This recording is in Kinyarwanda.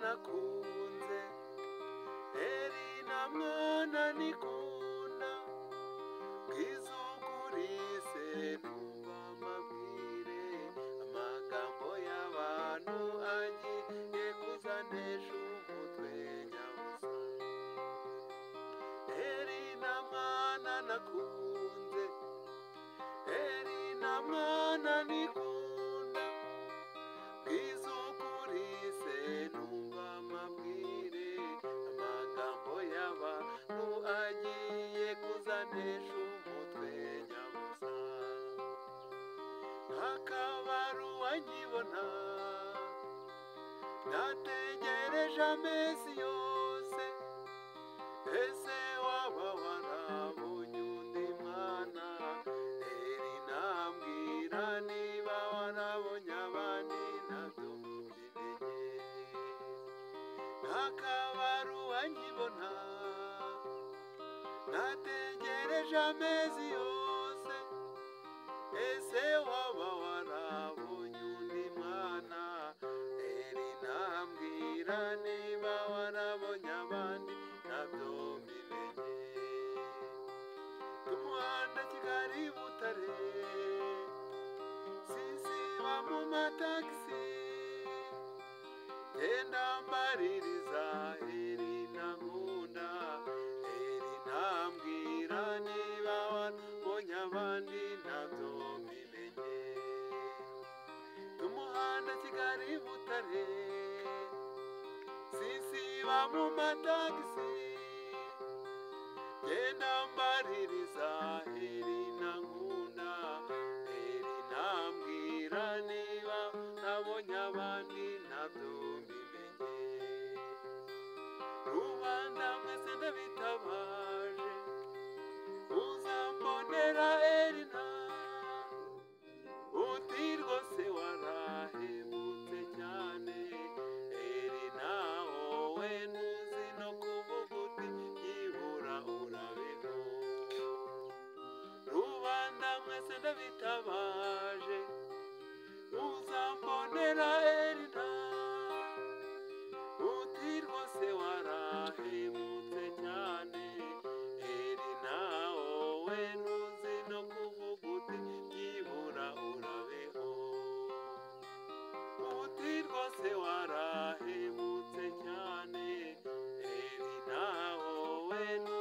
nakunze eri na mwana nikunda bwizugurise numva mabwire amagambo y'abantu agiye kuzanesha umutwe nyabusa eri na mwana nakunze eri na mwana nikunda bwizugurise numva amabwire amagambo y'abantu agiye kuzanesha umutwe nyabusa nk'akabaruwa nkibona nategereje amezi yose ese waba warabonye undi mwana eri nambwira niba warabonye abandi nabyo mbimenye ntakabaruwa nkibona nategereje amezi yose ese waba warabonye undi mwana eri nambwira niba warabonye abandi nabyo mbimenye umuhanda kigali butare sisiba mu matagisi genda mbaririza eri nkunda eri ntambwira niba wabonye abandi ntabyo mbimenye umuhanda kigali butare sisiba mu matagisi genda mbaririza eri nkunda eri ntambwira niba nabonye abandi ntabyo mbimenye rubanda mwese ndabitabaje uzambonera erina uti rwose warahemutse cyane erina wowe ntuzi no kuvuga uti byibura urabino rubanda mwese ndabitabaje uzambonera erina uti rwose warahemutse cyane eri nawe wowe ntuzi no kuvuga uti byibura urabeho uti rwose warahemutse cyane eri nawe wowe ntuzi